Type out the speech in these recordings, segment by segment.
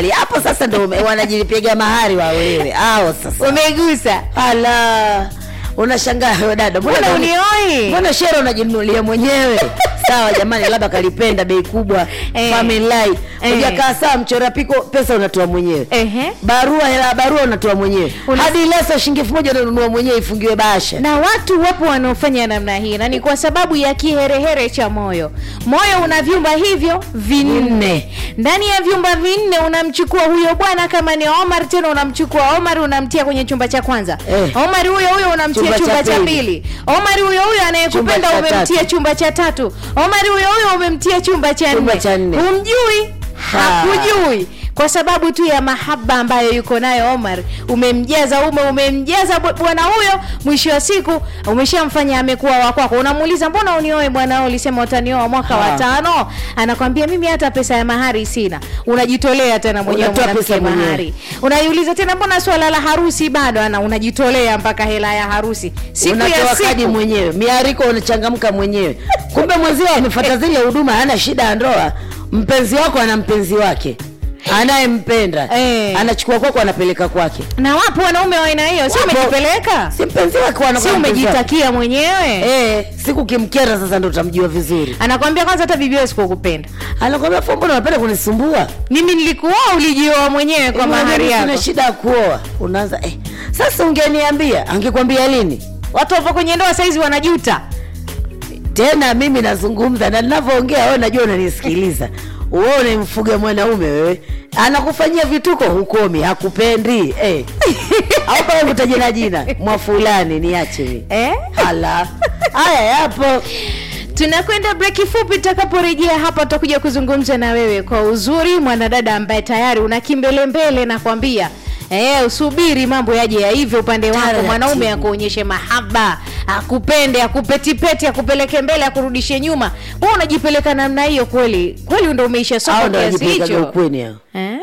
hapo sasa ndo ume- wanajipiga mahari waolewe hao sasa umegusa ala unashangaa wewe dada mbona mbona unioi mbona shere unajinunulia mwenyewe sawa jamani labda kalipenda bei kubwa Eh. family life Eh. ujakaa sawa mchora piko pesa unatoa mwenyewe Ehe. barua hela ya barua unatoa mwenyewe Una- hadi leso shilingi elfu moja unanunua mwenyewe ifungiwe bahasha na watu wapo wanaofanya namna hii na ni kwa sababu ya kiherehere cha moyo moyo una vyumba hivyo vinne Vinne. ndani ya vyumba vinne unamchukua huyo bwana kama ni omar tena unamchukua omar unamtia kwenye chumba cha kwanza Eh. omar huyo huyo unamtia Chumba chumba, cha cha pili. pili omar huyo huyo anayekupenda Chumba cha umemtia tatu. chumba cha tatu omar huyo huyo umemtia chumba cha Chumba nne cha nne. humjui Ha. hakujui kwa sababu tu ya mahaba ambayo yuko nayo Omar, umemjaza ume, umemjaza bu- bwana huyo, mwisho wa siku umeshamfanya amekuwa wa kwako. Unamuuliza, mbona unioe bwana wewe, ulisema utanioa mwaka wa Ha. tano? Anakwambia mimi hata pesa ya mahari sina. Unajitolea tena mwenyewe Unatoa mwanamke pesa mwenyewe. mahari. Unaiuliza tena, mbona swala la harusi bado? Ana unajitolea mpaka hela ya harusi siku ya unatoa kadi siku mwenyewe miariko unachangamka mwenyewe kumbe mwenzio amefuata zile huduma hana shida ya ndoa mpenzi wako ana mpenzi wake anayempenda Eh. anachukua kwako anapeleka kwake na wapo wanaume wa aina hiyo, si Wapo. umejipeleka, si mpenzi wake wana- si mpenzi wake. umejitakia mwenyewe Eh, siku kimkera sasa ndo utamjua vizuri anakwambia kwanza hata bibi wewe sikukupenda anakwambia fo mbona unapenda kunisumbua mimi nilikuoa ulijioa mwenyewe kwa Eh, mahari mimi sina yako shida ya kuoa unaanza eh, sasa ungeniambia angekwambia lini watu wapo kwenye ndoa saizi wanajuta tena mimi nazungumza na ninavyoongea wewe najua unanisikiliza wewe unamfuga mwanaume wewe anakufanyia vituko hukomi hakupendi eh. au kama kutaja na jina mwa fulani niache mimi eh? hala haya yapo tunakwenda breki fupi tutakaporejea hapa tutakuja kuzungumza na wewe kwa uzuri mwanadada ambaye tayari una kimbelembele nakwambia Eh, usubiri mambo yaje ya hivyo upande wako Taratibu. mwanaume akuonyeshe mahaba akupende akupetipeti akupeleke mbele akurudishe nyuma wewe unajipeleka namna hiyo kweli kweli ndo umeisha au soko ndo kiasi wajipelekaga hicho ukweni hao eh?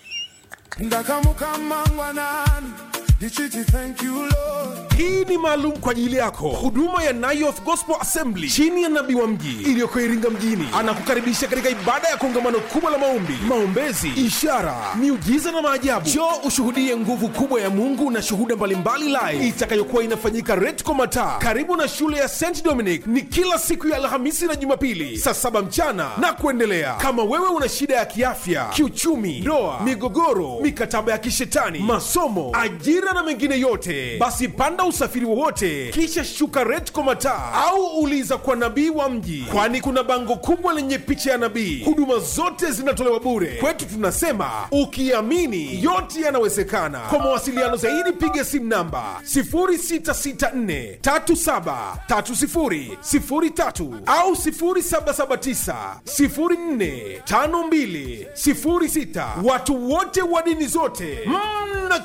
ndakamukambangwanani ndichiti thank you lord hii ni maalum kwa ajili yako huduma ya Nayoth Gospel Assembly chini ya nabii wa mji iliyoko Iringa mjini anakukaribisha katika ibada ya kongamano kubwa la maombi, maombezi, ishara, miujiza na maajabu. Njoo ushuhudie nguvu kubwa ya Mungu na shuhuda mbalimbali live itakayokuwa inafanyika Retco Mataa karibu na shule ya St Dominic. Ni kila siku ya Alhamisi na Jumapili saa saba mchana na kuendelea. Kama wewe una shida ya kiafya, kiuchumi, ndoa, migogoro, mikataba ya kishetani, masomo, ajira na mengine yote, basi panda usafiri wowote kisha shuka Retco Mataa au uliza kwa nabii wa mji, kwani kuna bango kubwa lenye picha ya nabii. Huduma zote zinatolewa bure. Kwetu tunasema ukiamini yote yanawezekana. Kwa mawasiliano zaidi piga simu namba 0664 3730 03 au 0779 04 52 06. Watu wote wa dini zote mna